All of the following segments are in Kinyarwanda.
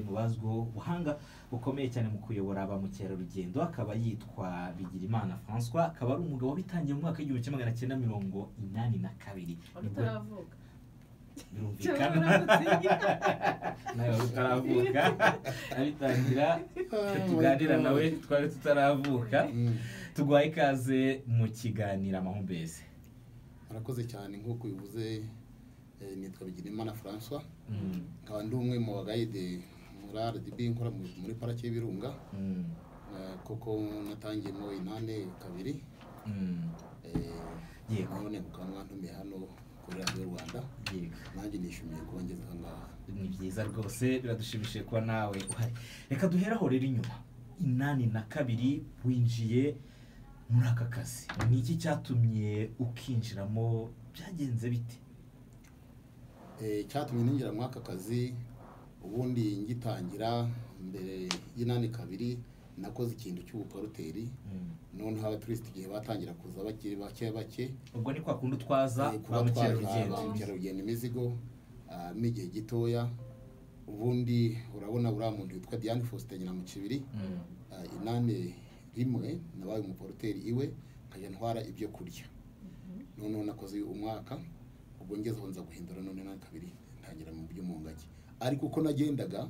wazwiho ubuhanga bukomeye cyane mu kuyobora ba mukerarugendo akaba yitwa Bigirimana François akaba ari umugabo wabitangiye mu mwaka w'igihumbi kimwe magana cyenda mirongo inani na kabiri Nibwo- utaravuka birumvikana nawe wari utaravuka abitangira tuganira nawe twari tutaravuka tuguhaye ikaze mu kiganiro amahumbezi murakoze cyane nk'uko ubivuze eh, nitwa bigirimana francois Mm, nkaba ndi umwe mu bagayide muri rdb nkora mu- muri parake y'ibirunga mm, eh, kuko natangiyemo inane kabiri mm. eh, Yego. none mukaba mwantumiye hano kuri radiyo rwanda Yego. nanjye nishimiye kuba ngeze aha ngaha ni byiza rwose biradushimishije kuba nawe uhari reka duhere aho rero inyuma inani na kabiri winjiye muri aka kazi ni iki cyatumye ukinjiramo byagenze bite Eh, icyatumye ninjira muri aka kazi ubundi ngitangira mbere y'inani kabiri nakoze ikintu cy'ubuporoteri Mm. noneho abaturisiti igihe batangira kuza bakiri bake bake ubwo ni kwa kundi utwaza eh, ba kuba twatwara mukerarugendo ba mukerarugendo imizigo ah, n'igihe gitoya ubundi urabona buriya muntu witwa diane faustin nyinamukibiri Mm. ah, inani rimwe nabaye umuporoteri iwe nkajya ntwara ibyo kurya noneho nakoze umwaka ubwo ngezeho nza guhindura none na kabiri ntangira mu byo mu ngagi ariko uko nagendaga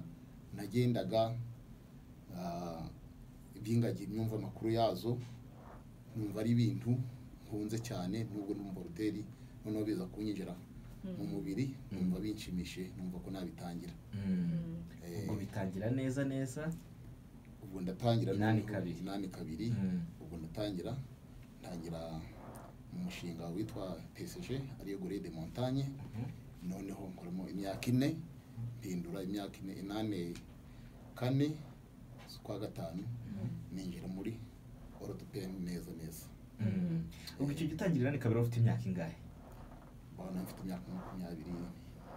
nagendaga ah, iby'ingagi numva amakuru yazo numva ari ibintu nkunze cyane nubwo ni umuboroteri noneho biza kunyinjira mu mubiri numva binshimishije numva ko nabitangira Mm. Eh, ubwo bitangira neza neza ubwo ndatangira Inani noneho- kabiri. inani kabiri Mm. ubwo ndatangira ntangira umushinga witwa psg ariyo gore de montagne Mhm. noneho nkoramo imyaka ine mpindura imyaka ine inani kane z'ukwa gatanu ninjira muri orudupeni neza neza Mm. ubwo icyo gitangirira ni kabiri wari ufite imyaka ingahe ubona mfite imyaka makumyabiri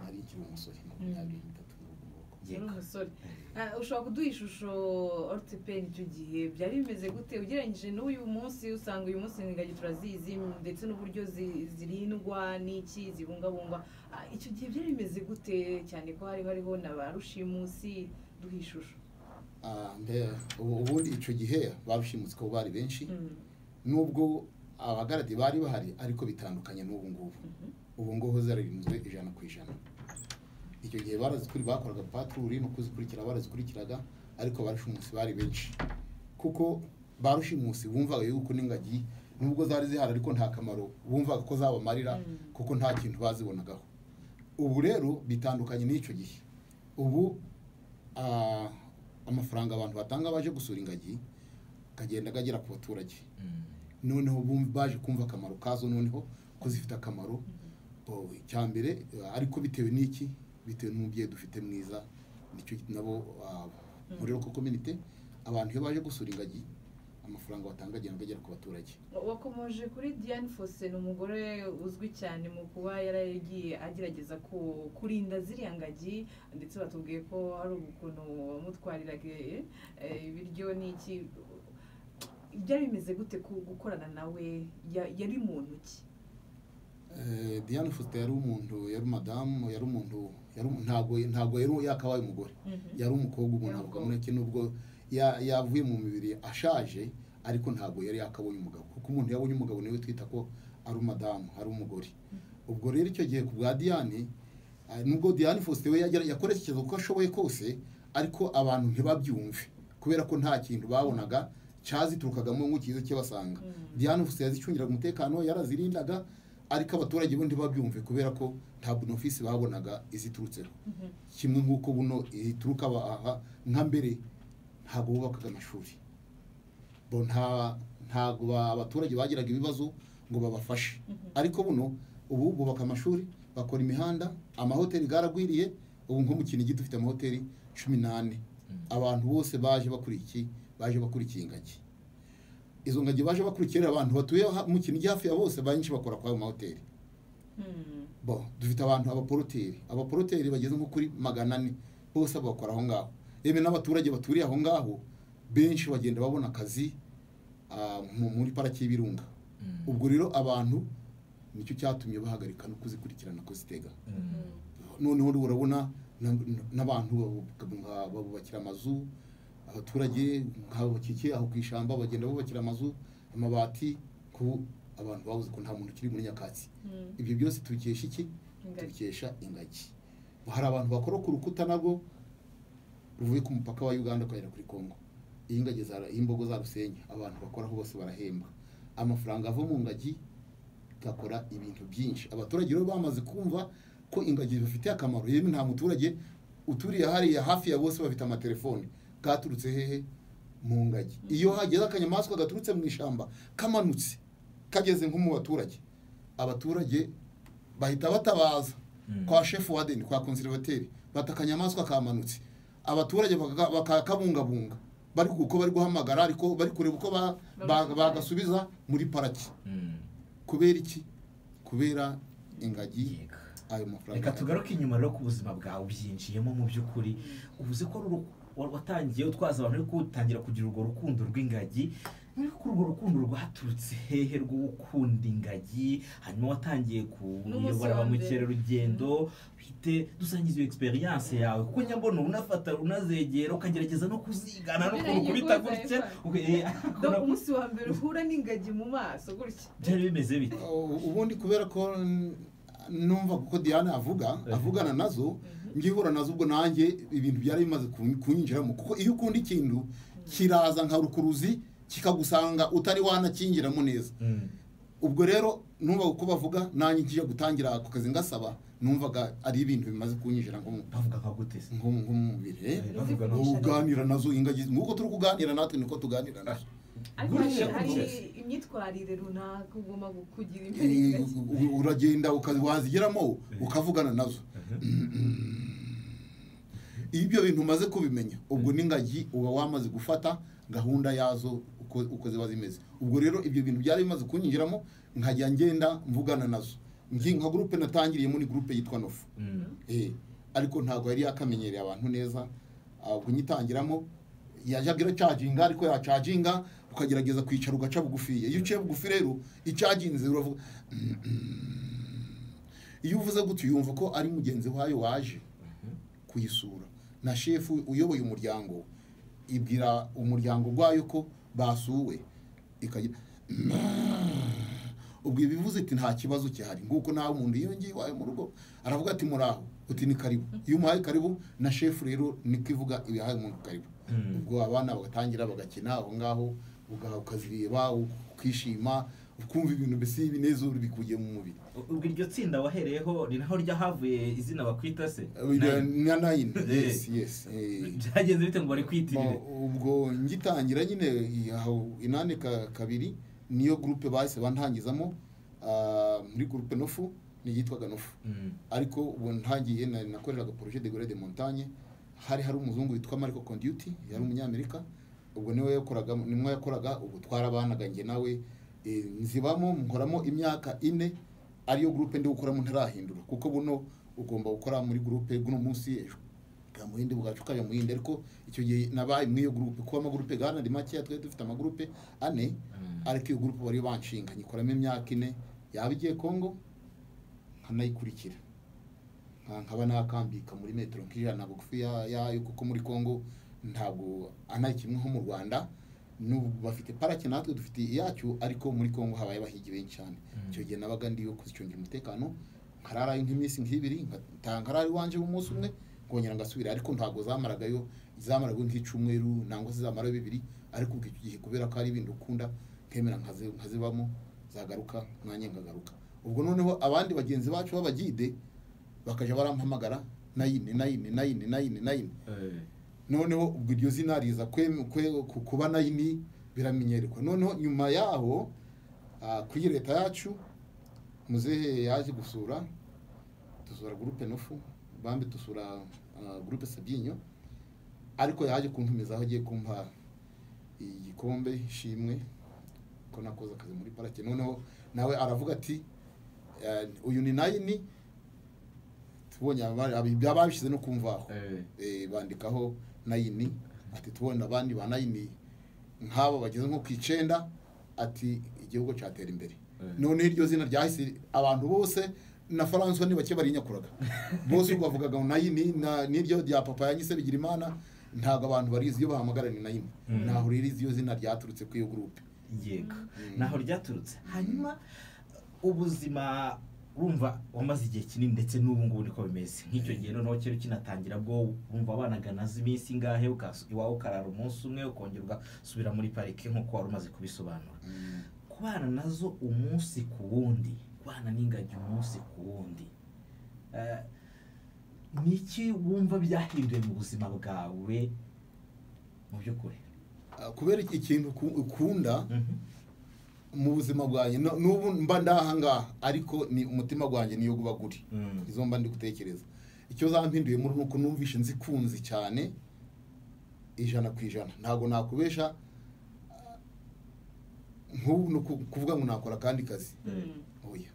nari nkiri umusore makumyabiri n'itatu n'ubwo ngubwo yari Yego. umusore Ah, ushobora kuduha ishusho ortipeni icyo gihe byari bimeze gute ugereranyije n'uyu munsi usanga uyu munsi ingagi turazizi ndetse n'uburyo zi- zirindwa n'iki zibungabungwa Ah, icyo gihe byari bimeze gute cyane ko hari hariho na ba rushimusi duha ishusho Ah, mbe- ubu- ubundi icyo gihe babishimutse ko bari benshi Mm. nubwo abagaradi bari bahari ariko bitandukanye n'ubu ngubu ubu ngubu zarinzwe ijana ku ijana icyo gihe barazikuri bakoraga patruri no kuzikurikira barazikurikiraga ariko barushimusi bari benshi kuko barushimusi bumvaga yuko n'ingagi nubwo zari zihari ariko nta kamaro bumvaga ko zabamarira kuko nta kintu bazibonagaho ubu rero bitandukanye n'icyo gihe ubu ah, amafaranga abantu batanga baje gusura ingagi akagenda agera ku baturage Mm. noneho bumva baje kumva akamaro kazo noneho ko zifite akamaro Bo, icyambere eh, ariko bitewe n'iki bitewe n'umubyeyi dufite mwiza nicyo nabo ah, muri roko komite abantu iyo baje gusura ingagi amafaranga batanga agenda agera ku baturage wakomoje kuri diane fose ni umugore uzwi cyane mu kuba yaragiye agerageza ku- kurinda ziriya ngagi ndetse batubwiye ko hari ukuntu wamutwariraga eh, ibiryo n'iki byari bimeze gute ku- gukorana nawe Ya- yari muntu ki Eh, diane fusita yari umuntu yari madamu yari umuntu yari umu- ntabwo ntabwo yari yakabaye umugore yari umukobwa umuntu Yari avuga umukobwa. muri iki nubwo ya- yavuye mu mibiri ashaje ariko ntabwo yari yakabonye umugabo kuko umuntu yabonye umugabo niwe twita ko ari umadamu ari umugore ubwo rero icyo gihe ku bwa diane ah, nubwo diane fosite we yagera- yakoresheje uko ashoboye kose ariko abantu ntibabyumve kubera ko nta kintu babonaga cyaziturukagamo nk'ikiza cyabasanga diane fosite yazicungira umutekano yarazirindaga ariko abaturage bo ntibabyumve kubera ko nta bonofisi babonaga iziturutseho kimwe nk'uko buno ituruka aba- aha nka mbere ntabwo bubakaga amashuri bo nta ntabwo ba- abaturage bagiraga ibibazo ngo babafashe ariko buno ubu bubaka amashuri bakora imihanda amahoteli garagwiriye ubu nko mu kinigi dufite amahoteli cumi n'ane abantu bose baje bakurikiye baje bakurikiye ingagi izo ngagi baje bakurikira abantu batuye ha- mu kinigi hafi ya bose benshi bakora kwa ayo mahoteli bo dufite abantu abaporoteri abaporoteri bageze nko kuri magana ane bose bakora aho ngaho yewe n'abaturage baturiye aho ngaho benshi bagenda babona akazi ah, mu- muri paraki y'ibirunga Mm. ubwo rero abantu nicyo cyatumye bahagarika no kuzikurikirana kuzitega Mm. noneho urabona na- n'abantu babu- nka- babubakira amazu abaturage nk'abo bakikiye aho ku ishyamba bagenda bubakira amazu amabati ku abantu babuze ko nta muntu ukiri muri nyakatsi Mm. ibyo byose tubikesha iki Ingagi. tubikesha ingagi hari abantu bakora ku rukuta nabwo ruvuye ku mupaka wa uganda ukagera kuri congo iyo ingagi zara- iyo imbogo zarusenya abantu bakoraho bose barahemba amafaranga ava mu ngagi gakora ibintu byinshi abaturage rero bamaze kumva ko ingagi zibafitiye akamaro yewe nta muturage uturiye hariya hafi ya bose bafite amatelefone bwaturutse hehe mu ngagi iyo hageze akanyamaswa gaturutse mu ishyamba kamanutse kageze nko mu baturage abaturage bahita batabaza Mm. kwa shefu wadeni kwa konservateri bata akanyamaswa kamanutse abaturage baka- bakakabungabunga bari kuko bari guhamagara ariko bari kureba uko ba- ba- bagasubiza muri paraki Mm. kubera iki kubera ingagi Yego. ayo reka mafaranga tugaruke inyuma rero ku buzima bwawe byinjiyemo mu by'ukuri uvuze ko rero wa- watangiye utwaza abantu ariko utangira kugira urwo rukundo rw'ingagi ariko urwo rukundo rwaturutse hehe rwo gukunda ingagi hanyuma watangiye kuyobora ba N'umusonga. mukerarugendo bite dusangize iyo experience yawe kuko nyambona unafata unazegera ukagerageza no kuzigana no Ngira ngo kurukubita iguze gutya iPhone. uge- eh, Do umunsi wa mbere uhura n'ingagi mu maso gutya byari bimeze bite U- ubundi kubera ko n- numva kuko diane avuga Eh. avugana nazo ngihura nazo ubwo nanjye ibintu byari bimaze kun- kunyinjiramo kuko iyo ukunda ikintu kiraza nka rukuruzi kikagusanga utari wanakingiramo neza Mm. ubwo rero numva uko bavuga nanjye ngiye gutangira ako kazi ngasaba numvaga ari ibintu bimaze kunyinjira nko mu- bavuga nka gute se nko mu- nko mu mubiri eh. Eh, bavuga no- Uvuga- uganira nazo ingagi nk'uko turi kuganira natwe niko tuganira nazo ariko Gutya hari- hari gutya. imyitwarire runaka ugomba kugira imbere Eh, y'ingagi u- uragenda uka- wazigeramo ukavugana nazo iyo ibyo bintu umaze kubimenya ubwo n'ingagi uba wamaze gufata gahunda yazo uko uko ziba zimeze ubwo rero ibyo bintu byari bimaze kunyinjiramo nkajya ngenda mvugana nazo Ngi- nka gurupe natangiriyemo ni gurupe yitwa nofu Mm. Eh, ariko ntabwo yari yakamenyereye abantu neza ah, ubwo nyitangiramo yajyaga iracaginga ariko yacaginga ukagerageza kwicara ugaca bugufiya iyo uciye bugufi rero icaginze uravuga iyo uvuze gutyo yumva ko ari mugenzi wayo waje kuyisura na shefu uyoboye umuryango we ibwira umuryango rwayo ko basuwe ikagira ubwo ibivuze iti nta kibazo gihari nguko nawe umuntu yiyongiye iwawe mu rugo aravuga ati muraho uti ni karibu iyo umuhaye karibu na shefu rero niko ivuga ibihaye umuntu karibu Mm. ubwo abana bagatangira bagakina aho ngaho uga- ukazireba ukishima ukumva ibintu mbese ibinezero bikugiye mu mubiri ubwo iryo tsinda wahereyeho ni naho ryahavuye izina bakwita se na nayini Eh. yes yes eh. byagenze bite ngo bari Ma- kwitirire ubwo ngitangira nyine aho inani ka- kabiri niyo gurupe bahise bantangizamo ah, muri gurupe nofu niyitwaga nofu Mm. ariko ubu ntangiye na- nakoreraga projet de gore de montagne hari hari umuzungu witwa mariko conduti yari umunyamerika ubwo niwe yakoraga nimwe yakoraga ubu twarabanaga njye nawe eh, nzibamo nkoramo imyaka ine ariyo gurupe ndi gukoramo ntarahindura kuko buno ugomba gukora muri gurupe guno munsi ejo bwa muhinde bwacu ukajya muhinde ariko icyo gihe nabaye muri iyo gurupe kuba amagurupe gana ari makeya twari dufite amagurupe ane ariko iyo gurupe bari banshinga nyikoramo imyaka ine yaba igiye kongo nkanayikurikira nka- nkaba nakambika muri metero nk'ijana bugufi ya- yayo kuko muri kongo ntabwo anaye kimwe nko mu rwanda n'ubu bafite parake natwe dufite iyacyo ariko muri kongo habaye abahigi benshi cyane icyo gihe nabaga ndiyo kuzicungira umutekano nkararayo nk'iminsi nk'ibiri nkataha nkarara iwanje umunsi umwe nkongera ngasubira ariko ntabwo zamaragayo zamaragayo nk'icumweru nangwa se zamarayo bibiri ariko ubwo icyo gihe kubera ko ari ibintu ukunda nkemera nkazi- nkazibamo zagaruka nanjye nkagaruka ubwo noneho abandi bagenzi bacu b'abagide bakajya barampamagara nayine nayine nayine nayine nayine Eh. noneho ubwo iryo zina riza kwe- kwe- ku- kuba nayini biramenyerekwa noneho nyuma yaho ah, kuri leta yacu muzehe yaje gusura dusura gurupe nofu bambi dusura ah, gurupe sabyinyo ariko yaje kuntumizaho agiye kumpa igikombe ishimwe ko nakoze akazi muri parake noneho nawe aravuga ati ah, uyu ni nayini tubonye ababishyize no kumvaho Eh. eh, bandikaho nayini ati tubona abandi ba nayini nk'abo bageze nko ku icenda ati igihugu cyatera imbere Eh. noneho iryo zina ryahise abantu bose na faransa ni bake barinyakuraga bose ubwo bavugaga ngo nayi ni- na- n'iryo rya papa yanyise bigira imana ntabwo abantu barizi iyo bahamagara ni nayima Mm. ntaho ririzi iyo zina ryaturutse kuri iyo gurupe yego naho ryaturutse hanyuma ubuzima urumva wamaze igihe kinini ndetse n'ubu ngubu niko bimeze nk'icyo gihe noneho kera ukinatangira bwo wumva wanaga nazo iminsi ingahe ukasu- iwawe ukarara umunsi umwe ukongera ugasubira muri parike nk'uko wari umaze kubisobanura Mm. kubana nazo umunsi ku wundi kubana n'ingagi umunsi ku wundi Eh, ni iki wumva byahinduye mu buzima bwawe mu by'ukuri Ah, kubera iki- ikintu uku- ukunda Mhm. mu buzima bwanjye no- n'ubu mba ndahangaha ariko ni umutima gwanjye niyo guba guri Mm. izo mba ndi gutekereza icyo zampinduye muri nuko numvishe nzikunze cyane ijana ku ijana ntabwo nakubesha ah, nk'ubu ni uku- kuvuga ngo nakora akandi kazi Mm. oya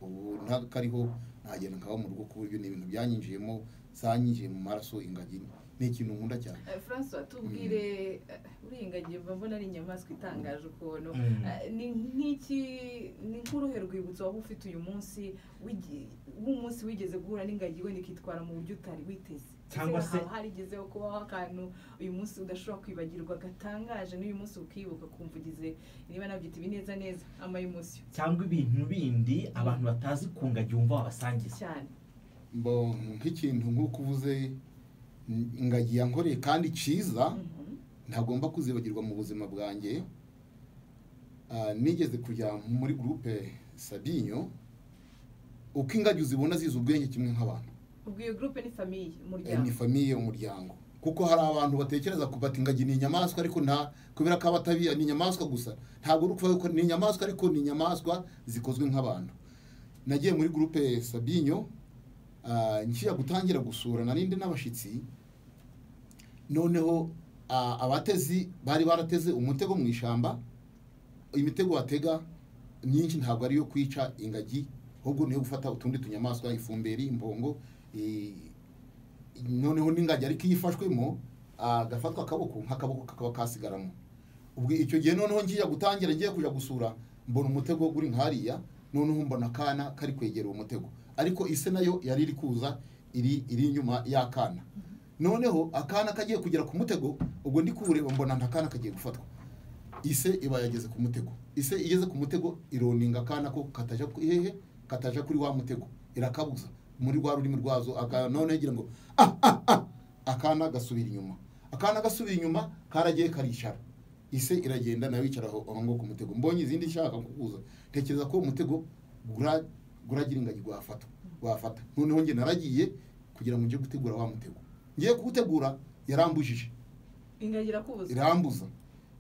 ubu ntakariho nagenda nkaba mu rugo ku buryo ni ibintu byanyinjiyemo zanyinjiye mu maraso ingagi ni ikintu nkunda cyane Eh, Francois tubwire eh, uriya ingagi mba mbona ari inyamaswa itangaje ukuntu Mm. Eh, ni nk'iki ni nk'uruhe rwibutso waba ufite uyu munsi wigi- w'umunsi wigeze guhura n'ingagi wenda ikitwara mu buryo utari witeze Cyangwa Ese se- haba harigezeho kubaho akantu uyu munsi udashobora kwibagirwa gatangaje n'uyu munsi ukibuka ukumva ugize niba nabyita ibineza neza amayimosiyo cyangwa ibintu bindi abantu batazi ku ngagi wumva wabasangiza cyane mbo nk'ikintu nk'uko uvuze n- ingagi yankoreye kandi cyiza Mhm. ntagomba kuzibagirwa mu buzima bwanjye Ah, nigeze kujya muri gurupe sabinyo uko ingagi uzibona zizi ubwenge kimwe nk'abantu ubwo iyo gurupe ni famiye Eh, ni umuryango famiye umuryango kuko hari abantu batekereza ko bati ingagi ni inyamaswa ariko nta kubera ko abatabiya ni inyamaswa gusa ntabwo uri kuvuga ko ni inyamaswa ariko ni inyamaswa zikozwe nk'abantu nagiye muri gurupe sabinyo ah, ngiye gutangira gusura narindi n'abashyitsi noneho ah, abatezi bari barateze umutego mu ishyamba imitego batega myinshi ntabwo ari iyo kwica ingagi ahubwo niyo gufata utundi tunyamaswa ifumberi imbongo i- noneho n'ingagi ariko iyo ifashwemo ah, gafatwa akaboko nk'akaboko kakaba kasigaramo ubwo icyo gihe noneho ngiye gutangira ngiye kujya gusura mbona umutego uri nk'hariya noneho mbona akana kari kwegera uwo mutego ariko ise nayo yari iri kuza iri iri inyuma y'akana noneho akana kagiye kugera ku mutego ubwo ndi kuwureba mbona nta kana kagiye gufatwa ise iba yageze ku mutego ise igeze ku mutego ironinga akana ko kataja ku hehe kataja kuri wa mutego irakabuza muri rwa rurimi rwazo aka- noneho igira ngo ah, ah, ah. akana gasubira inyuma akana gasubira inyuma karagiye karicara ise iragenda nayo yicara aho aho ngaho ku mutego mbonye izindi nshaka kukuza tekereza ko uwo mutego gura- guragira ingagi gwafata wafata noneho njye naragiye kugira ngo njye gutegura wa mutego ngiye kuwutegura yarambujije ingagi irakubuza irambuza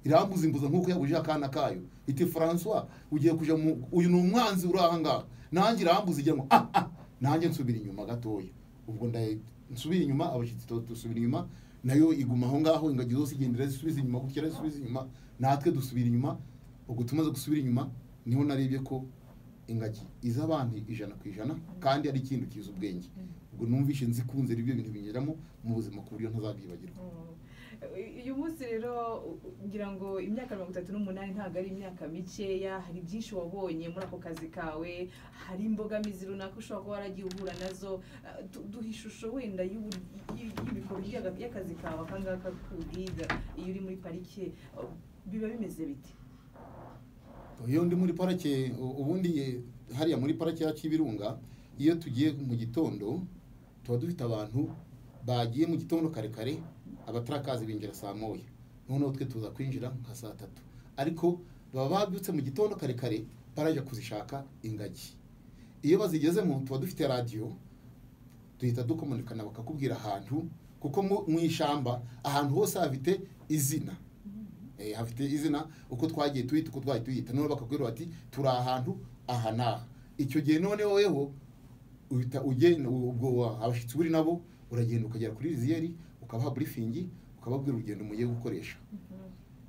irambuza imbuza nk'uko yabujije akana kayo iti francois ugiye kuja mu uyu ni umwanzi uri aha ngaha nanjye irambuza igira ngo ah ah nanjye nsubira inyuma gatoya ubwo ndaye nsubira inyuma abashyitsi tu- dusubira inyuma nayo iguma aho ngaho ingagi zose igendera zisubiza inyuma gutya zisubiza inyuma natwe dusubira inyuma ubwo tumaze gusubira inyuma niho narebye ko ingagi iza abantu ijana ku ijana kandi ari ikintu kiza ubwenge ubwo numvishe nzikunze ibyo bintu binyuramo mu buzima ku buryo ntazabyibagirwa Oh. uyu munsi rero u- u- ngira ngo imyaka mirongo itatu n'umunani ntabwo ari imyaka mikeya hari byinshi wabonye muri ako kazi kawe hari imbogamizi runaka ushobora kuba waragiye uhura nazo Eh, du- duha ishusho wenda y'ubu- y- y'ibikorwa y'aga- y'akazi kawe aka ngaka k'ubwiga iyo uri muri parike eh, biba bimeze biti iyo ndi muri parake u- ubundi eh, hariya muri parake ya Kibirunga iyo tugiye mu gitondo tuba dufite abantu bagiye mu gitondo kare kare abatarakazi binjira saa moya noneho twe tuza kwinjira nka saa tatu ariko baba babyutse mu gitondo kare kare barajya kuzishaka ingagi iyo bazigezemo tuba dufite radiyo duhita dukomunikana bakakubwira ahantu kuko mu mu ishyamba ahantu hose hafite izina Eh, hafite izina uko twagiye tuyita uko twagiye tuyita none bakakubwira bati turi ahantu aha n'aha icyo gihe noneho weho uhita ugenda ubwo abashyitsi buri nabo uragenda ukagera kuri riziyeri ukabaha burifingi ukababwira urugendo mugiye gukoresha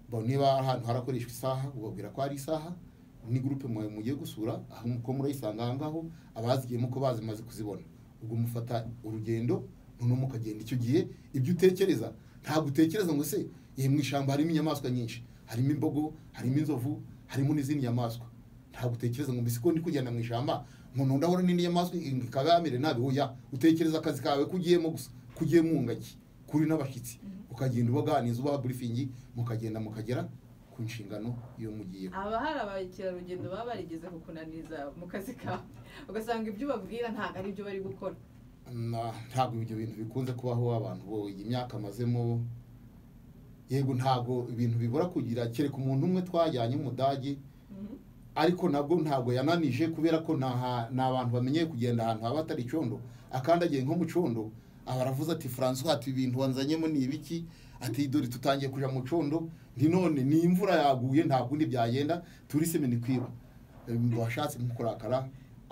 Bo niba ahantu harakoreshwa isaha ubabwira ko ari isaha ni gurupe mwe mugiye gusura aho muko murayisanga aho ngaho abazigiyemo ko bazimaze kuzibona ubwo mufata urugendo noneho mukagenda icyo gihe ibyo utekereza ntabwo utekereza ngo se iyi mu ishyamba harimo inyamaswa nyinshi harimo imbogo harimo inzovu harimo n'izindi nyamaswa ntabwo utekereza ngo mbese ko ndi kugenda mu ishyamba umuntu ndabona n'indi nyamaswa ikabamire nabi oya utekereza akazi kawe ko ugiyemo gusa ko ugiye mu ngagi kuri n'abashyitsi ukagenda ubaganiza ubaha burifingi mukagenda mukagera ku nshingano iyo mugiye haba hari abakerarugendo baba barigeze kukunaniza mu kazi kabo ugasanga ibyo ubabwira ntabwo ari byo bari gukora Na- ntabwo ibyo bintu bikunze kubaho abantu bo iyi myaka amazemo yego ntabwo ibintu bibura kugira kereka umuntu umwe twajyanye w'umudage Mhm. ariko nabwo ntabwo yananije kubera ko nta ha- ni abantu bamenyeye kugenda ahantu haba hatari icyondo akandagiye nko mu cyondo aba aravuze ati francois ati ibintu wanzanyemo ni ibiki ati dore tutangiye kujya mu cyondo ni none ni imvura yaguye nta kundi byagenda turi semeni kwiba washatse nko kurakara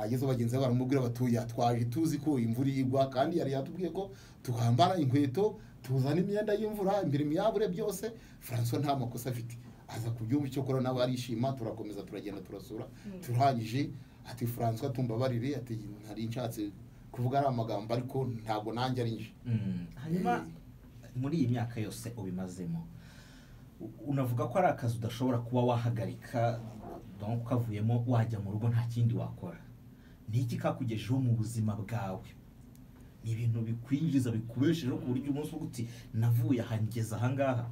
ageze bagenzi be baramubwira batuye twaje tuzi ko imvura igwa kandi yari yatubwiye ko twambara inkweto tuzana imyenda y'imvura imbere miyabure byose francois nta makosa afite aza ku gihugu cyo kora nawe arishima turakomeza turagenda turasura turangije ati francois tumbabarire ati ntari nshatse kuvuga ari amagambo ariko ntabwo nanjye ari nje Mm. hanyuma muri iyi myaka yose ubimazemo u- unavuga ko ari akazi udashobora kuba wahagarika donc kavuyemo wajya mu rugo nta kindi wakora ni iki kakugejejeho mu buzima bwawe ni ibintu bikwinjiza bikubeshejeho ku buryo umunsi uvuga uti navuye aha ngeze aha ngaha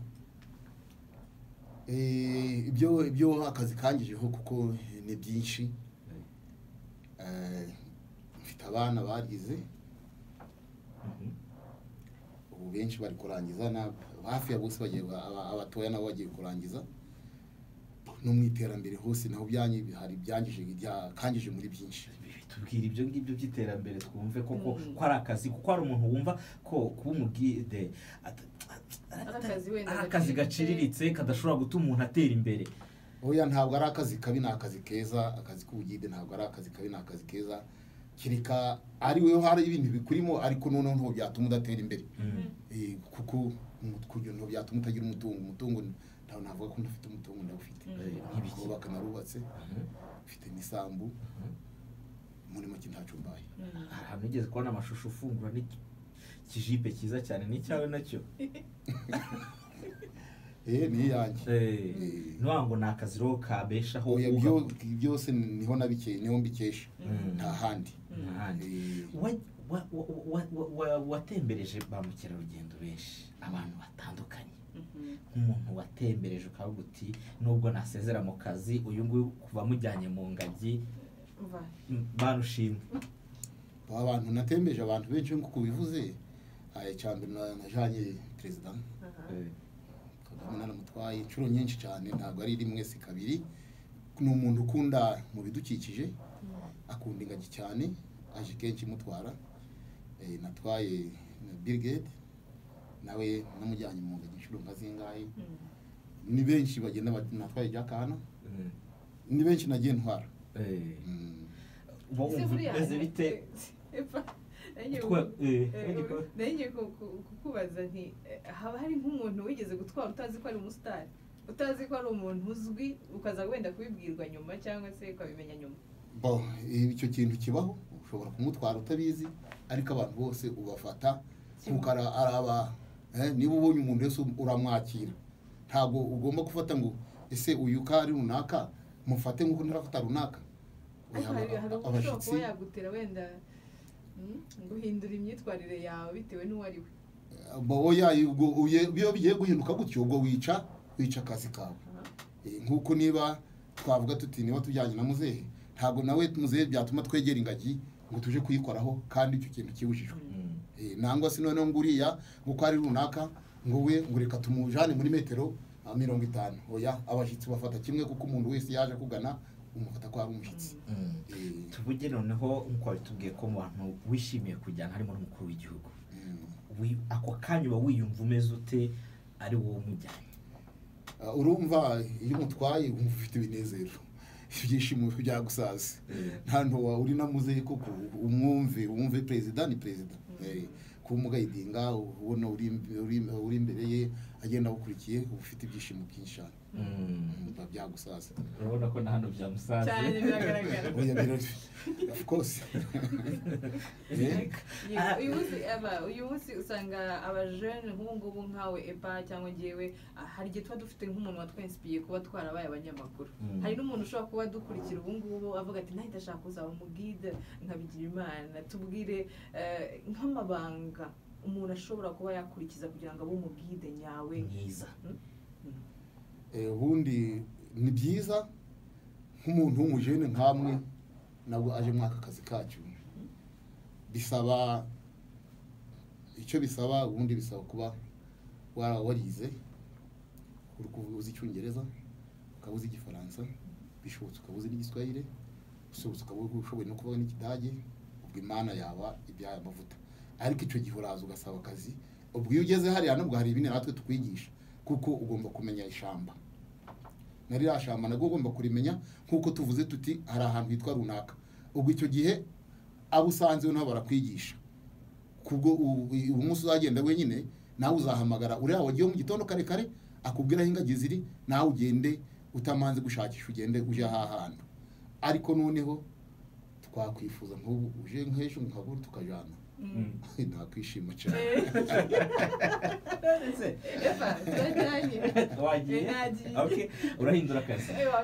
Eh, ibyo ibyo akazi kangejeho kuko ni byinshi Eh, mfite abana bagize Mhm. ubu benshi bari kurangiza na hafi ya bose bagiye aba- abatoya nabo bagiye kurangiza no mu iterambere hose naho byanyu hari ibyangije byakangije muri byinshi tubwira ibyo ngibyo by'iterambere twumve koko Mm. ko ari akazi kuko hari umuntu wumva ko kuba umugide at- at- Ari akazi wenda ari akazi gaciriritse. gaciriritse kadashobora gutuma umuntu atera imbere oya ntabwo ari akazi kabi ni akazi keza akazi k'ubugide ntabwo ari akazi kabi ni akazi keza kereka ari we hari ibintu bikurimo ariko noneho ntabwo byatuma udatera imbere Mm. Eh, kuko kugira ngo byatuma utagira umutungo umutungo ni- ntawe navuga ko ndafite umutungo ndawufite Mm. Eh, nk'ibiki? kubaka narubatse Mhm. mfite n'isambu Mhm. muri make ntacyo mbaye Mhm. hari ahantu ugeze kubona amashusho ufungura n'iki- ikijipe cyiza cyane n'icyawe nacyo eh ni iyanjye Eh, Eh. ni ukuvuga ngo ni akazi rero kabeshaho Oya, uba- byo- byose niho nabike niho mbikesha Mm. nta handi Ntahandi. Eh, Wa- wa- wa- wa- wa- wa- watembereje ba mukerarugendo benshi abantu batandukanye Mhm. nk'umuntu watembereje ukavuga uti nubwo nasezera mu kazi uyu nguyu kuva mujyanye mu ngagi Umva. mm, barushimwe aba bantu natembeje abantu benshi nk'uko ubivuze eh, cya mbere na- najanye perezida Aha. Eh, kagame naramutwaye inshuro nyinshi cyane ntabwo ari rimwe si kabiri ni umuntu ukunda mu bidukikije akunda ingagi cyane aje kenshi imutwara Eh, natwaye na birigede nawe namujyanye mu ngagi inshuro nka zingahe Mhm. ni benshi bagenda bati- natwaye jakana mm, ni benshi nagiye ntwara eh. Mm. uba Ese wumva buriya- umeze bite Epfa, nanjye- Utwa- eh, eh, nanjye ko- nanjye ku- ku- kukubaza nti eh, haba hari nk'umuntu wigeze gutwara utazi ko ari umusitari utazi ko ari umuntu uzwi ukaza wenda kubibwirwa nyuma cyangwa se ukabimenya nyuma Bo, eh, icyo kintu kibaho ushobora kumutwara utabizi ariko abantu bose ubafata kuko ara- araba eh, niba ubonye umuntu wese uramwakira ntabwo ugomba gufata ngo ese uyu ko ari runaka mufate nk'uko ntarafata runaka ariko Oya, hari hari aba- ushobora kuba yagutera wenda mm, guhindura imyitwarire yawe bitewe n'uwo ari we boya ubwo uye- iyo bigiye guhinduka gutyo ubwo wica wica akazi kawe Aha. Eh, nk'uko niba twavuga tuti niba tujyanye na muzehe ntabwo nawe muzehe byatuma twegera ingagi ngo tuje kuyikoraho kandi icyo kintu kibujijwe Mm. Eh, nangwa se noneho ngo uriya nk'uko ari runaka ngo we ngo reka tumujane muri metero ah, mirongo itanu oya abashyitsi bafata kimwe kuko umuntu wese yaje akugana umufata ko ari umushyitsi Mm. Eh, tuvuge noneho nk'uko wari tubwiye ko mu bantu wishimiye kujyana harimo n'umukuru w'igihugu mm. Wi- ako kanya uba wiyumva umeze ute ari wowe umujyanye Ah, urumva iyo umutwaye wumva ufite ibinezero ibyishimo byagusaze nta ntuwa uri na muzehe koko umwumve wumve perezida ni perezida Eh, kumugayidinga ubona uri uri- uri imbere ye agenda awukurikiye uba ufite ibyishimo byinshi cyane biba byagusaza urabona ko na hano byamusanze cyane biragaragara oya birori of course Eh, Yego, uyu munsi aba- uyu munsi usanga abajene nk'ubu ngubu nkawe epa cyangwa ngewe ah, hari igihe tuba dufite nk'umuntu watwensipiye kuba twarabaye abanyamakuru Mm. hari n'umuntu ushobora kuba adukurikira ubu ngubu avuga ati nahita ashaka kuzaba umugide nkabigira imana tubwire eh, nk'amabanga umuntu ashobora kuba yakurikiza kugira ngo abe umugide nyawe mwiza eh, ubundi ni byiza nk'umuntu w'umujene nkamwe nabwo aje muri aka kazi kacu bisaba icyo bisaba ubundi bisaba kuba wara- warize uri kuvu- uzi icyongereza ukaba uzi igifaransa bishobotse ukaba uzi n'igiswahire usohotse ukaba ushoboye no kuvuga n'ikidage ubwo imana yaba ibyaya amavuta ariko icyo gihe uraza ugasaba akazi ubwo iyo ugeze hariya nabwo hari ibindi natwe tukwigisha kuko ugomba kumenya ishamba na ririya shamba nabwo ugomba kurimenya nk'uko tuvuze tuti hari ahantu hitwa runaka ubwo icyo gihe abo usanzeho nabo barakwigisha kubwo umunsi uzagenda wenyine nawe uzahamagara uriya wagiye mu gitondo kare kare akubwira aho ingagi ziri nawe ugende utamanze gushakisha ugende ujye aha hantu ariko noneho twakwifuza nk'ubu uje nk'ejo nkabura tukajyana Mm. nakwishima cyane epa turajyanye wagiye Nagiye. Okay, urahindura akazi Ewa,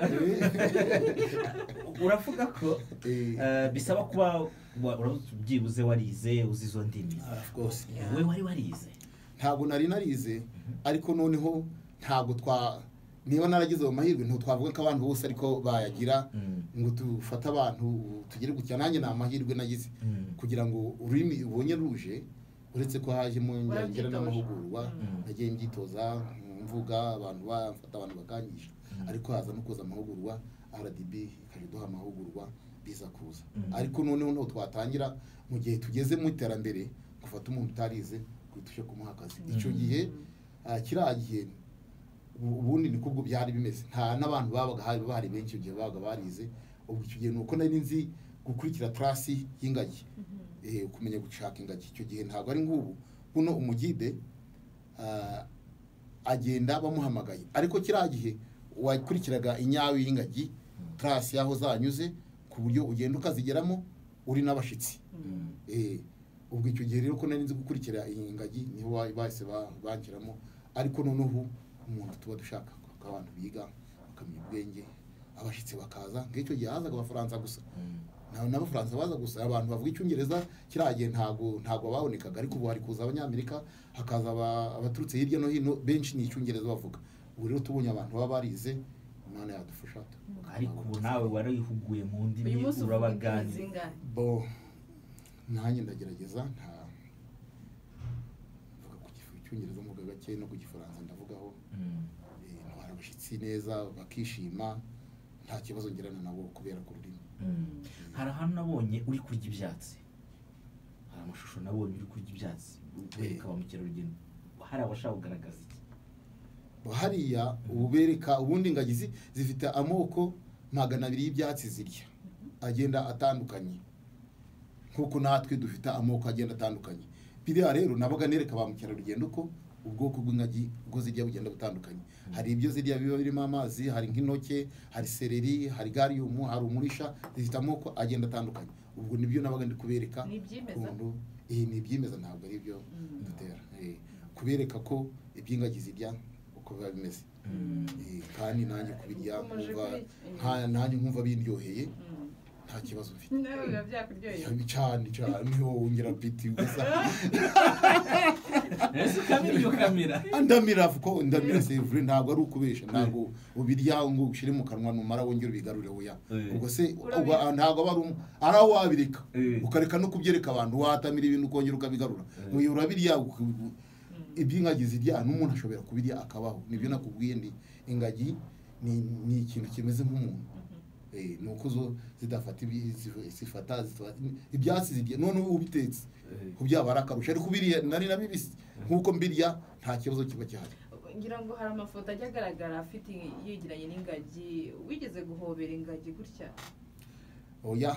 uravuga ko Eh. eh, bisaba kuba wa- uravuze uti byibuze warize uzi izo ndimi Of course. wowe wari warize ntabwo nari narize ariko noneho ntabwo twa niba naragize ayo mahirwe ntabwo twavuga ko abantu bose ariko bayagira Mm. ngo dufate abantu tugere gutya nanjye ni amahirwe nagize Mm. kugira ngo ururimi ubonye ruje uretse ko hajemo ngira Warabyitoje. n'amahugurwa Mm. nagiye mbyitoza mvuga abantu bamfata abantu bakangisha ariko haza no kuza amahugurwa rdb ikajya iduha amahugurwa biza kuza Mm. ariko noneho ntabwo twatangira mu gihe tugeze mu iterambere gufata umuntu utarize guhita uje kumuha akazi icyo gihe ah, kiriya gihe ubu- ubundi niko ubwo byari bimeze nta n'abantu babaga hari bahari benshi igihe babaga barize ubwo icyo gihe ni uko nari nzi gukurikira tarasi y'ingagi eh, kumenya gushaka ingagi icyo gihe ntabwo ari nk'ubu buno umugide ah, agenda bamuhamagaye ariko kiriya gihe wakurikiraga inyawe y'ingagi tarasi y'aho zanyuze ku buryo ugenda ukazigeramo uri n'abashyitsi Mm. Eh, ubwo icyo gihe rero ko nari nzi gukurikira iyi ngagi niho ba- bahise ba- banjiramo ariko noneho umuntu tuba dushaka ko abantu biga bakamenya ubwenge abashyitsi bakaza ngicyo gihe hazaga abafaransa gusa nta- n'abafaransa baza gusa abantu bavuga icyongereza kiriya gihe ntabwo ntabwo babonekaga ariko ubu hari kuza abanyamerika hakaza aba- abaturutse hirya no hino benshi ni icyongereza bavuga ubu rero tubonye abantu baba barize imana yadufasha ariko ubu nawe warihuguye mu uyu ndimi munsi uvuga indimi urabaganira zingahe bo nanjye ndagerageza nta mvuga ku gifu- icyongereza mvuga gake no ku gifaransa ndavugaho Mm. eh, ntwara abashyitsi neza bakishima nta kibazo ngirana nabo kubera ku rurimi Mm. hari ahantu nabonye uri kurya ibyatsi hari amashusho nabonye uri kurya ibyatsi wereka ba mukerarugendo hari abashaka kugaragaza iki hariya ubereka ubundi ingagi zi- zifite amoko magana abiri y'ibyatsi zirya agenda atandukanye nk'uko natwe dufite amoko agenda atandukanye biriya rero nabaga nereka ba mukerarugendo ko ubwoko bw'ingagi bwo zirya bugenda butandukanye hari ibyo zirya biba birimo amazi hari nk'intoke hari seleri hari gariyumu hari umurisha zifite amoko agenda atandukanye ubwo nibyo nabaga ndi kubereka Ni ibyimeza? ukuntu iyi ni ibyimeza ntabwo ari ibyo Mm. dutera Eh, kubereka ko iby'ingagi zirya uko biba bimeze Eh, kandi nanjye kubirya Ukomeje nkumva kubirya. nta- nanjye nkumva bindyoheye Mm. nta kibazo mfite nawe biba byakuryoheye Yabi cyane cyane niho wongera apeti gusa ese ukamira iyo kamera ndamira ko ndamira sevure ntabwo ari ukubesha ntabwo ubirya ngo ubishyire mu kanwa numara wongere ubigarure oya Eh. ubwo se Urabiha. uba- ntabwo aba ari um- ari aho wabireka Eh. ukareka no kubyereka abantu watamira ibintu ukongera ukabigarura Eh. Oya, urabirya uk- iby'ingagi zirya n'umuntu ashobora kubirya akabaho nibyo nakubwiye ndi ingagi ni ni ikintu kimeze nk'umuntu Eh, ni uko zo zidafata ibi- zi- zifata zifata- ibyatsi zirya noneho ubitetse kubyaba ari akarusho ariko ubiriya nari na bibisi nk'uko mbirya nta kibazo kiba cyahari ngira ngo hari amafoto ajya agaragara afite yegeranye n'ingagi wigeze guhobera ingagi gutya oya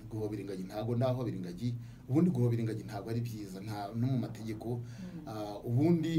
guhobera ingagi ntabwo ndahobera ingagi ubundi guhobera ingagi ntabwo ari byiza nta no mu mategeko Ah, ubundi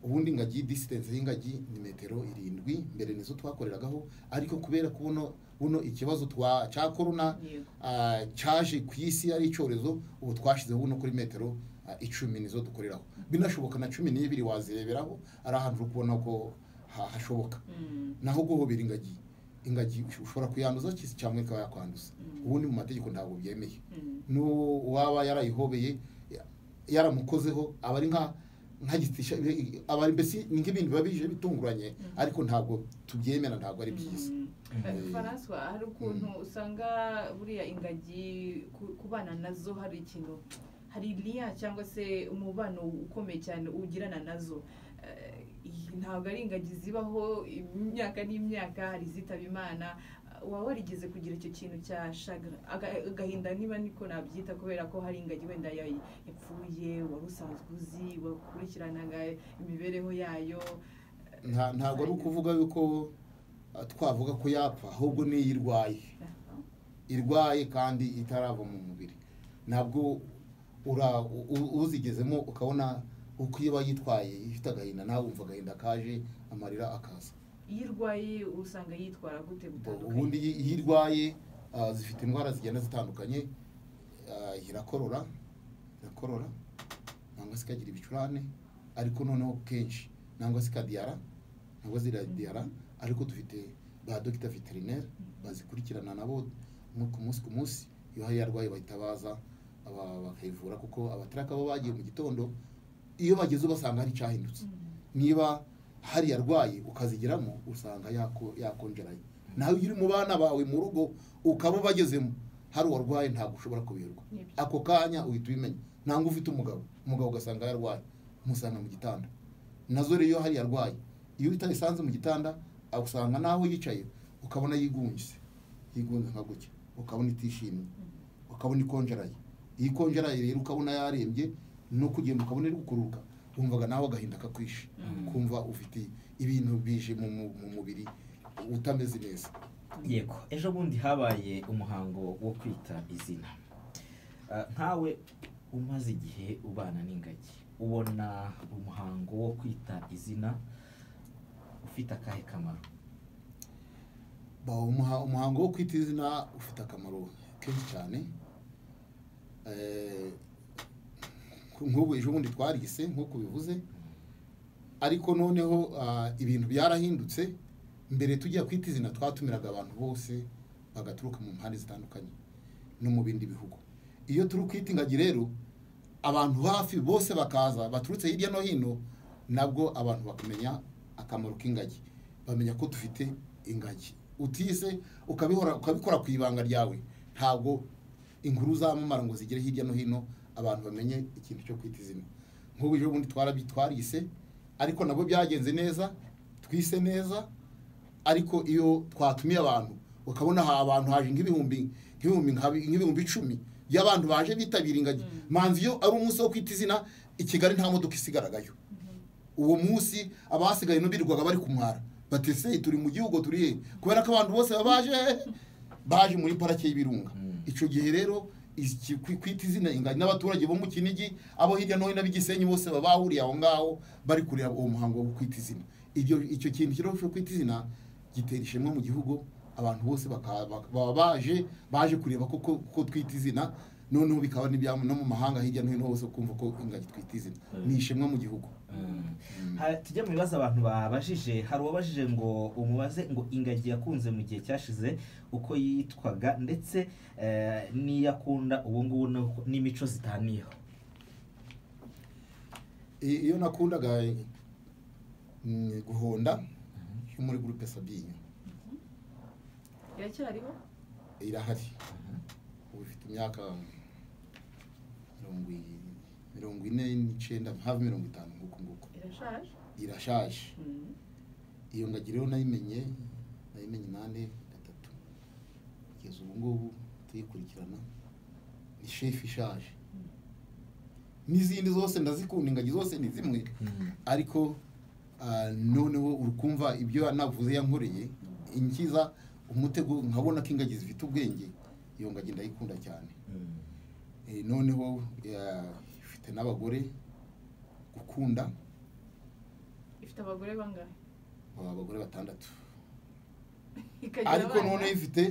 ubundi ingagi disitanse y'ingagi ni metero irindwi mbere nizo twakoreragaho ariko kubera ko buno buno ikibazo twa cya korona Yego. ah, cyaje ku isi ari icyorezo ubu twashyizeho uno kuri metero ah, icumi nizo dukoreraho binashoboka na cumi n'ibiri wazireberaho ari ahantu uri kubona ko ha- hashoboka Mm. naho guhobera ingagi ingagi ush- ushobora kuyanduza ki- cyangwa ikaba yakwanduza Mm. ubundi mu mategeko ntabwo byemeye Mm. n'uwo waba yarayihobeye ya- yaramukozeho aba ari nka nka gitisha aba ari mbese ni nk'ibintu biba bije bitunguranye ariko ntabwo tubyemera ntabwo ari byiza Eh, François hari ukuntu usanga buriya ingagi ku- kubana nazo hari ikintu hari iriya cyangwa se umubano ukomeye cyane ugirana nazo Eh, iyi ntabwo ari ingagi zibaho imyaka n'imyaka hari izitaba imana waba warigeze kugira icyo kintu cya shagara Aga- agahinda niba niko nabyita kubera ko hari ingagi wenda ya- yapfuye wari usanzwe uzi wakurikiranaga imibereho yayo nta- ntabwo ari ukuvuga yuko ah, twavuga ko yapfa ahubwo niyo irwaye irwaye kandi itarava mu mubiri ntabwo ura u- u- uzigezemo ukabona uko iba yitwaye ifite agahinda nawe wumva agahinda kaje amarira akaza iyo irwaye usanga yitwara gute gutandukanye ubundi iyo iyo irwaye ah, zifite indwara zigenda zitandukanye ah, irakorora irakorora nangwa se ikagira ibicurane ariko noneho kenshi nangwa se ikadiyara nangwa ziradiyara ariko dufite ba dogita veterineri bazikurikirana nabo mu- ku munsi ku munsi iyo hari yarwaye bahita baza bakayivura kuko abataraka baba bagiye mu gitondo iyo bageze basanga hari icyahindutse niba hari yarwaye ukazigiramo usanga yako- yakonjerayo nawe iyo uri mu bana bawe mu rugo ukaba ubagezemo hari uwarwaye ntabwo ushobora kubirwa Nibyo. ako kanya uhita ubimenya ntabwo ufite umugabo umugabo ugasanga yarwaye umusanga mu gitanda nazo rero iyo hari yarwaye iyo utayisanze mu gitanda usanga naho yicaye ukabona yigunze yigunze nka gutya ukabona itishimye ukabona ikonjeraye iyo ikonjeraye rero ukabona yarembye no kugenda ukabona iri gukururuka wumvaga nawe agahinda kakwishe kumva ufite ibintu bije mu mu- mu mubiri utameze neza yego ejo bundi habaye umuhango wo kwita izina Ah, nkawe umaze igihe ubana n'ingagi ubona umuhango wo kwita izina ufite akahe kamaro Ba- umuha- umuhango wo kwita izina ufite akamaro kenshi cyane Eh, nk'ubu ejo bundi twarise nk'uko bivuze ariko noneho ah, ibintu byarahindutse mbere tujya kwita izina twatumiraga abantu bose bagaturuka mu mpande zitandukanye no mu bindi bihugu iyo turi kwita ingagi rero abantu hafi bose bakaza baturutse hirya no hino nabwo abantu bakamenya akamaro k'ingagi bamenya ko dufite ingagi utise ukabihora ukabikora ku ibanga ryawe ntabwo inkuru zamamara ngo zigere hirya no hino abantu bamenye ikintu cyo kwita izina nk'ubu ejo bundi twarabi twarise ariko nabo byagenze neza twise neza ariko iyo twatumiye abantu ukabona aha abantu haje nk'ibihumbi nk'ibihumbi nka- nk'ibihumbi icumi y'abantu baje bitabira ingagi manzi iyo ari umunsi wo kwita izina i kigali nta modoka isigaragayo uwo munsi abasigaye n'ubirirwaga bari kumwara batese turi mu gihugu turi he kubera ko abantu bose baba baje baje muri parake y'ibirunga Mm. icyo gihe rero iki- kwi- kwita izina ingagi n'abaturage bo mu kinigi abo hirya no hino b'igisenyi bose baba bahuriye aho ngaho bari kureba uwo muhango wo kwita izina ibyo icyo kintu kiriho cyo kwita izina gitera ishema mu gihugu abantu bose baka- baka- baba baje baje kureba ko ko- ko twita izina noneho bikaba n'ibyamo no mu mahanga hirya no hino hose kumva ko ingagi twita izina ni ishema mu gihugu Ha- tujya mu bibazo abantu babajije hari uwabajije ngo umubaze ngo ingagi yakunze mu gihe cyashize uko yitwaga ndetse eh, n'iyo akunda ubu ngubu n'uko- n'imico zitaniyeho I- iyo nakundaga mm, guhonda yo muri gurupe sabinya iracyariho irahari ubu ifite imyaka mirongo i- mirongo ine n'icyenda hafi mirongo itanu nguko nguko irashaje irashaje Mm. iyo ngagi rero nayimenye nayimenye inani gatatu kugeza ubu ngubu tuyikurikirana ni shefu ishaje n'izindi zose ndazikunda ingagi zose ni zimwe ariko ah, noneho uri kumva ibyo navuze yankoreye inkiza umutego nkabona ko ingagi zifite ubwenge iyo ngagi ndayikunda cyane Mm. Eh, noneho ya- ifite n'abagore gukunda ifite abagore bangahe baba abagore batandatu ikagira ariko abana. noneho ifite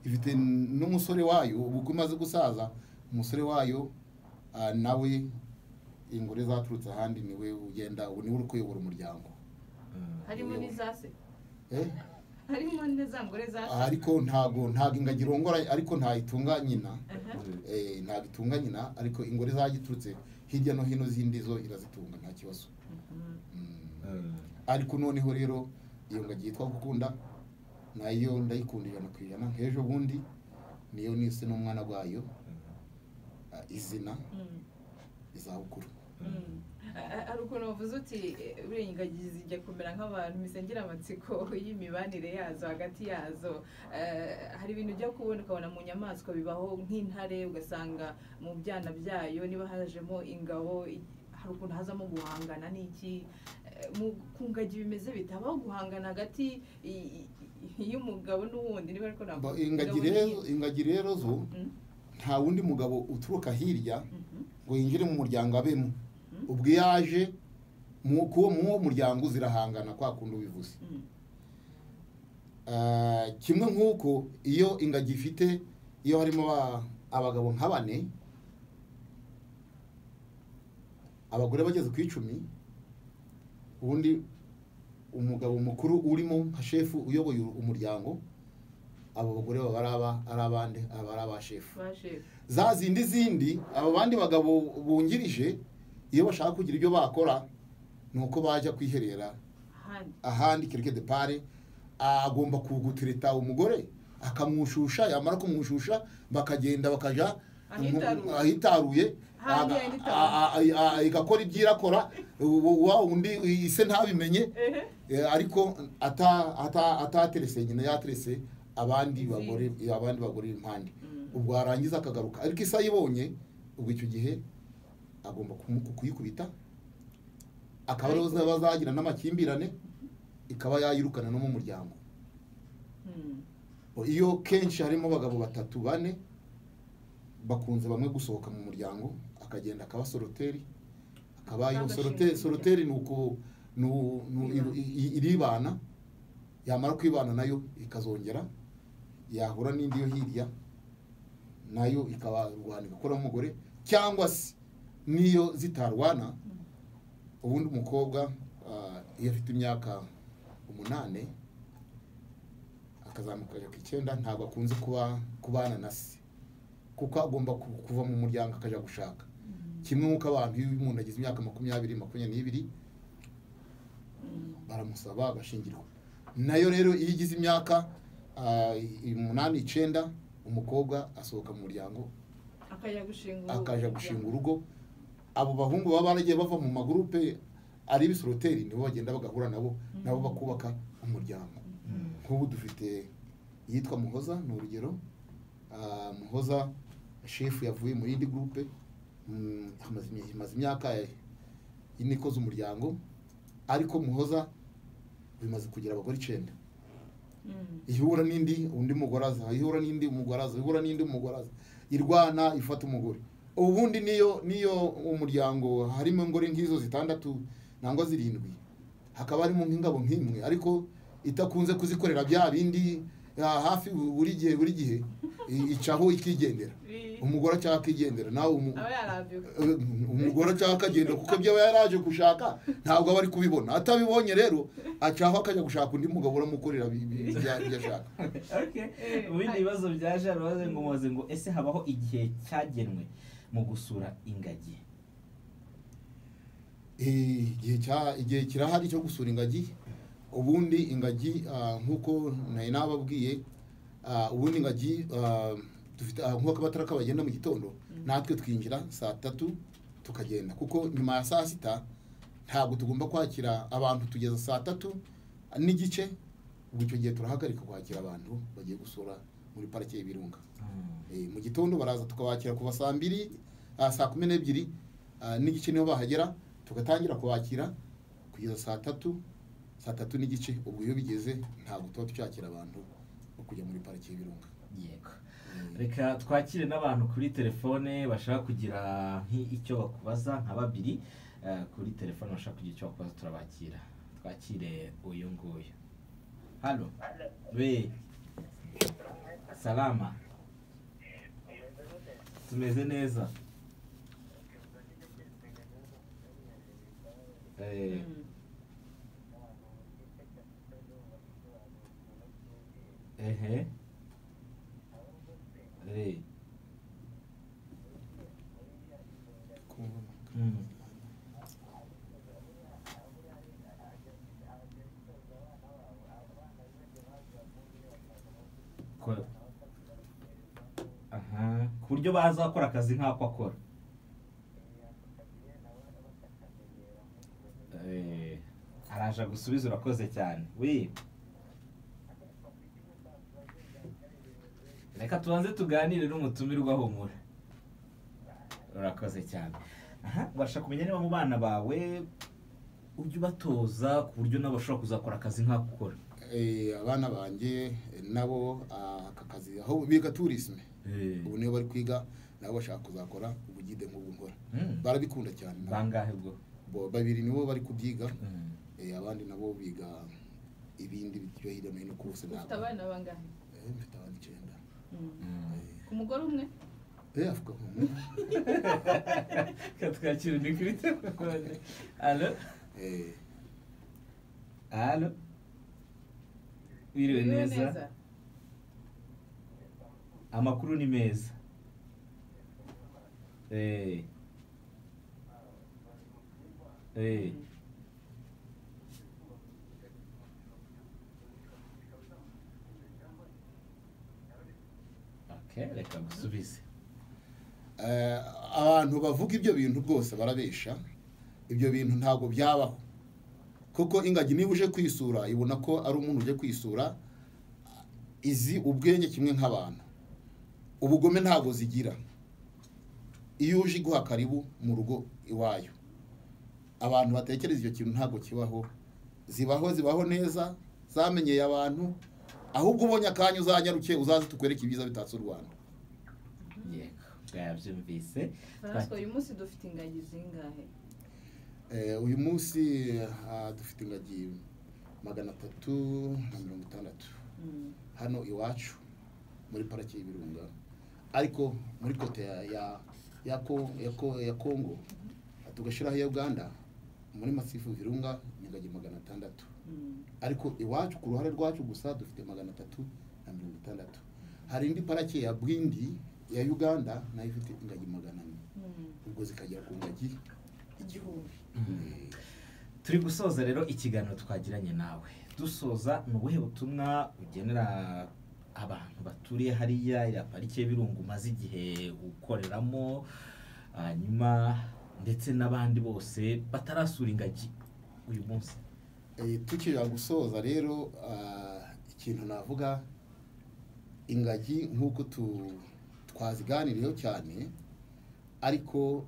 ifite n'umusore wayo ubu ko imaze gusaza umusore wayo ah, nawe ingore zaturutse ahandi niwe ugenda ubu niwe uri kuyobora umuryango Mm. harimo n'izase Eh? harimo n'izangore zase ariko ntago ntago ingagi irongora ariko ntayitunga nyina Aha. Eh, ntago itunga nyina ariko ingore zagiturutse hirya no hino zindi zo irazitunga nta kibazo Mhm. Mm. Mm. ariko noneho rero iyo ngagi yitwa gukunda nayo ndayikunda ijana ku ijana nk'ejo bundi niyo nise n'umwana wayo ah, izina Mm. izabukuru Mm. A- hari ukuntu wavuze uti eh, buriya ingagi zijya kumera nk'abantu misengera amatsiko y'imibanire yazo hagati yazo Eh, hari ibintu ujya kubona ukabona mu nyamaswa bibaho nk'intare ugasanga mu byana byayo niba hajemo ingabo i- hari ukuntu hazamo guhangana n'iki Eh, mu- ku ngagi bimeze bitabaho guhangana hagati i- i- i- y'umugabo n'uwundi niba ariko ntabwo Ba- ingagi rero ingagi rero zo nta wundi mugabo uturuka hirya ngo yinjire mu muryango abemo ubwo iyo aje mu kuwo mu wo muryango zirahangana kwa kundi ubivuze Ah, kimwe nk'uko iyo ingagi ifite iyo harimo aba- abagabo nka bane abagore bageze ku icumi ubundi umugabo mukuru urimo nka shefu uyoboye umuryango abo bagore baba ari aba ari abande aba ari aba shefu baje za zindi zindi abo bandi bagabo bungirije iyo bashaka kugira ibyo bakora ni uko bajya kwiherera ahandi ahandi kereke de pare agomba kugutirita umugore akamwushusha yamara kumwushusha bakagenda bakajya Ahitaruye. ahitaruye Ahandi aga- ahitaruye. a- a- a- igakora ibyo irakora u- wa undi ise ntabimenye Ehe. Eh, ariko ata- ata- ataterese nyina yaterese abandi bagore abandi bagore impande Mm. ubwo yarangiza akagaruka ariko isa ayibonye ubwo icyo gihe agomba kumu- kuyikubita akaba ariho zaba zagira n'amakimbirane ikaba yayirukana no mu muryango Mm. iyo kenshi harimo abagabo batatu bane bakunze bamwe gusohoka mu muryango akagenda akaba soroteri akaba iyo Agashinga soroteri umuryango. soroteri ni uko ni u- ni u- Kwibana. i- i- iribana yamara kwibana nayo ikazongera yahura n'indi yo hirya nayo ikabarwana igakuramo umugore cyangwa se n'iyo zitarwana ubundi umukobwa ah, iyo afite imyaka umunani akazamuka akajya ku icyenda ntabwo akunze kuba kubana na se kuko agomba ku- kuva mu muryango akajya gushaka kimwe nk'uko abantu iyo umuntu agize imyaka makumyabiri makumyabiri n'ibiri baramusaba agashingirwa nayo rero iyo igize imyaka ah, i- umunani icyenda umukobwa asohoka mu muryango akajya gushinga urugo. akaja gushinga urugo abo bahungu baba baragiye bava mu magurupe ari ibisoroteri nibo bagenda bagahura nabo nabo bakubaka umuryango nk'ubu dufite iyitwa muhoza ni urugero Ah, muhoza shefu yavuye mu yindi gurupe Mm, amaze imya- imaze imyaka ine ikoze umuryango ariko muhoza bimaze kugira abagore icyenda Mm. ihura n'indi undi mugore aza ihura n'indi umugore aza ihura n'indi umugore aza irwana ifata umugore ubundi niyo niyo umuryango harimo ingore nk'izo zitandatu nangwa zirindwi hakaba harimo nk'ingabo nk'imwe ariko itakunze kuzikorera bya bindi ah, hafi buri gihe buri gihe i- icaho ikigendera Bi- umugore acaka akigendera nawe umu- aba yarambiwe umugore acaka akagenda kuko ibyo aba yaraje gushaka ntabwo aba ari kubibona atabibonye rero acaho akajya gushaka undi mugabo uramukorera ibi- ibi- ibyo ibyo ashaka Okay. Mu bindi bibazo byaje harabaze ngo mubaze ngo ese habaho igihe cyagenwe mu gusura ingagi Eh, igihe cya- igihe kirahari cyo gusura ingagi ubundi ingagi ah, nk'uko nari nababwiye ah, ubundi ingagi ah, dufite ah, nk'uko abatara kabagenda mu gitondo natwe twinjira saa tatu tukagenda kuko nyuma ya saa sita ntabwo tugomba kwakira abantu tugeza saa tatu n'igice ubwo icyo gihe turahagarika kwakira abantu bagiye gusura muri parike y'ibirunga Eh, mu gitondo baraza tukabakira kuva saa mbiri ah, saa kumi n'ebyiri ah, n'igice niho bahagera tugatangira kubakira kugeza saa tatu saa tatu n'igice ubwo iyo bigeze ntabwo tuba tucyakira abantu bo kujya muri pariki y'ibirunga yego reka twakire n'abantu kuri telefone bashaka kugira nk'icyo bakubaza nka babiri eh, kuri telefone bashaka kugira icyo bakubaza turabakira twakire uyu nguyu hano we salama tumeze neza Eh, Mm. ehe Eh, mm. Ko- aha ku buryo baza gukora akazi nk'ako akora Eh, araje gusubiza urakoze cyane wi reka tubanze tuganire n'umutumirwa humura urakoze cyane aha ubasha kumenya niba mu bana bawe ujya ubatoza ku buryo nabo bashobora kuzakora akazi nk'ako ukora Eh, abana banjye eh, nabo ah, aka kazi aho biga tourisme Eh, ubu niyo bari kwiga nabo bashaka kuzakora ubugide nk'ubu nkora mm, barabikunda cyane nabo. bangahe ubwo Bo- babiri nibo bari kubyiga Mm. eh, abandi nabo biga ibindi byo hirya no hino kose ufite ntabwo. abana bangahe Eh, mfite abana icyenda Mm. Mm. ku mugore umwe Eh, avuga ko umwe. katwakira ni kuri telefone alo Eh, alo wiriwe Wiriwe neza amakuru ni meza Eh. Eh. Mm. Okay, reka gusubize eh, abantu bavuga ibyo bintu rwose barabesha ibyo bintu ntabwo byabaho kuko ingagi niba uje kwisura ibona ko ari umuntu uje kwisura izi ubwenge kimwe nk'abantu ubugome ntabwo zigira iyo uje iguha karibu mu rugo iwayo abantu batekereza icyo kintu ntabwo kibaho zibaho zibaho neza zamenyeye abantu ahubwo ubonye akanya uzanyaruke uzaze tukwereke ibyiza bitatse u rwanda yego bwabyumvise francois uyu munsi dufite ingagi zingahe Eh, uyu munsi ah, dufite ingagi magana atatu na mirongo itandatu Mm. hano iwacu muri pariki y'ibirunga ariko muri kote ya ya ya, Ko- ya, Ko- ya kongo tugashyiraho iya uganda muri masifu virunga ni ingagi magana atandatu Mm. ariko iwacu ku ruhare rwacu gusa dufite magana atatu na mirongo itandatu hari indi pariki ya bwindi ya uganda nayo ifite ingagi magana ane Mm. ubwo zikagera ku ngagi igihumbi Eh, turi gusoza rero ikiganiro twagiranye nawe dusoza ni ubuhe butumwa ugenera abantu baturiye hariya iriya parike y'ibirungu umaze igihe ukoreramo hanyuma ndetse n'abandi bose batarasura ingagi uyu munsi Eh, tukijya gusoza rero ah, ikintu navuga ingagi nk'uko tu- twaziganiriyeho cyane ariko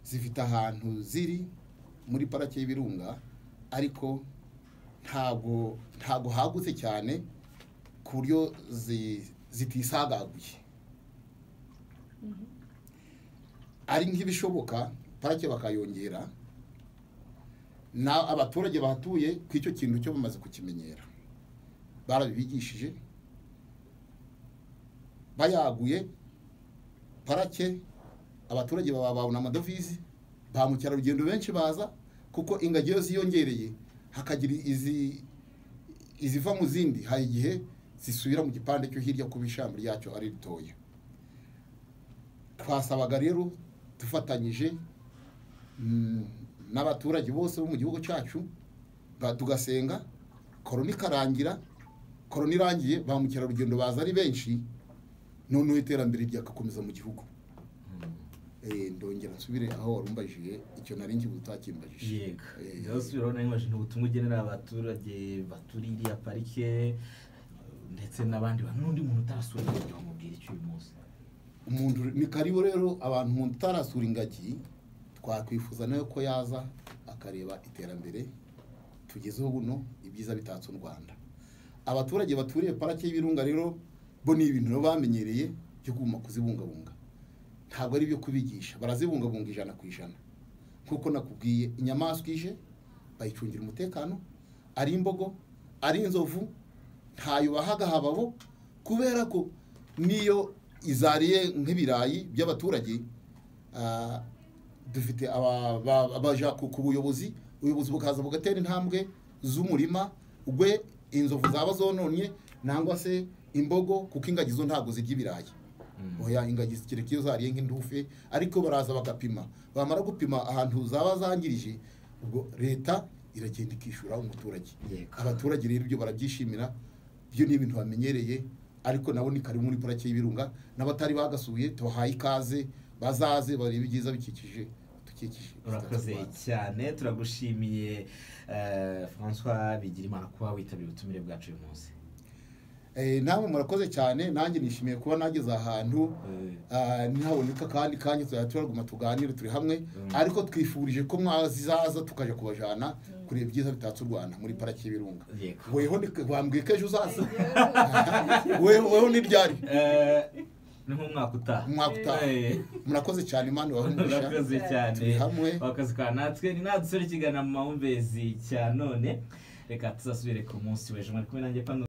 zifite ahantu ziri muri parake y'ibirunga ariko ntabwo ntabwo hagutse cyane ku buryo zi- zitisagaguye Mhm. ari nk'ibishoboka parake bakayongera na abaturage bahatuye ku icyo kintu cyo bamaze kukimenyera barabibigishije bayaguye parake abaturage baba babona amadovize ba mukerarugendo benshi baza kuko ingagi iyo ziyongereye hakagira izi iziva mu zindi hari igihe zisubira mu gipande cyo hirya kuba ishami ryacyo ari ritoya twasabaga rero dufatanyije mm, n'abaturage bose bo mu gihugu cyacu ba- tugasenga korona ikarangira korona irangiye ba mukerarugendo baza ari benshi noneho iterambere ryagakomeza mu gihugu Eh, ndongera nsubire aho warumbajije icyo nari nkibuze utakimbajije yego Eh, ndabasubira urabona niba ni ubutumwa ugenera abaturage baturiye iriya parike ndetse n'abandi bantu n'undi muntu utarasura ingagi wamubwira icyo uyu munsi umuntu ni karibu rero abantu umuntu utarasura ingagi twakwifuza nawe ko yaza akareba iterambere tugezeho buno ibyiza bitatse u rwanda abaturage baturiye parake y'ibirunga rero bo ni ibintu baba bamenyereye byo kuguma kuzibungabunga ntabwo ari ibyo kubigisha barazibungabunga ijana ku ijana nk'uko nakubwiye inyamaswa ije bayicungira umutekano ari imbogo ari inzovu ntayo bahaga hababo kubera ko n'iyo izariye nk'ibirayi by'abaturage ah, dufite aba- ba- abaja ku ku buyobozi ubuyobozi bukaza bugatera intambwe z'umurima ubwe inzovu zaba zononye nangwa se imbogo kuko ingagi zo ntabwo zirya ibirayi oya ingagi kereka iyo zariye nk'indufe ariko baraza bagapima bamara gupima ahantu zaba zangirije ubwo leta iragenda ikishyura umuturage Yego. abaturage rero ibyo barabyishimira byo ni ibintu bamenyereye ariko nabo ni karibu muri parake y'ibirunga n'abatari bagasuye tubahaye ikaze bazaze barebe ibyiza bikikije dukikije urakoze cyane turagushimiye eh, françois bigirimana kuba witabira ubutumire bwacu uyu munsi Eh, namwe murakoze cyane nanjye nishimiye kuba nageze ahantu Eh. ah, ntihaboneka kandi kanya tuzajya turaguma tuganire turi hamwe Mm. ariko twifurije ko mwazizaza tukaja kubajana kureba ibyiza bitatse u rwanda muri paraki y'ibirunga Yego. weho ni- wambwiye ko ejo uzaza weho weho ni ryari Eh, ni nk'umwaka utaha umwaka utaha Eh. murakoze cyane imana ibahe umugisha urakoze cyane turi hamwe wakazi kwa natwe ni natwe ikiganiro mu mahumbezi cya none reka tuzasubire ku munsi w'ejo mwari kumwe nanjye pano